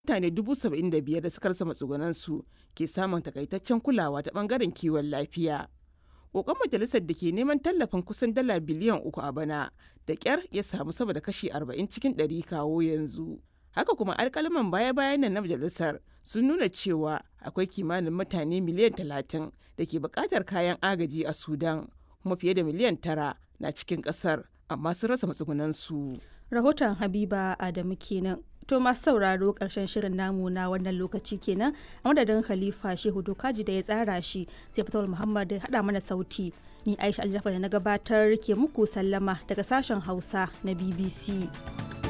mutane 75,000 da suka rasa matsugunansu ke samun takaitaccen kulawa ta bangaren kiwon lafiya. Kokon majalisar da ke neman tallafin kusan dala biliyan uku a bana da kyar ya samu sama da kashi 40 cikin 100 kawo yanzu. Haka kuma alkalaman baya-bayan nan na majalisar sun nuna cewa akwai kimanin mutane miliyan 30 da ke bukatar kayan agaji a Sudan, kuma fiye da miliyan tara na cikin kasar amma sun rasa matsugunansu. Rahoton Habiba Adamu kenan. To masu sauraro ƙarshen shirin namu na wannan lokaci kenan a madadin Khalifa Shehu Dokaji da ya tsara shi sai Fatawul Muhammad haɗa mana sauti. Ni Aisha Aljafa da na gabatar ke muku sallama daga sashen Hausa na BBC.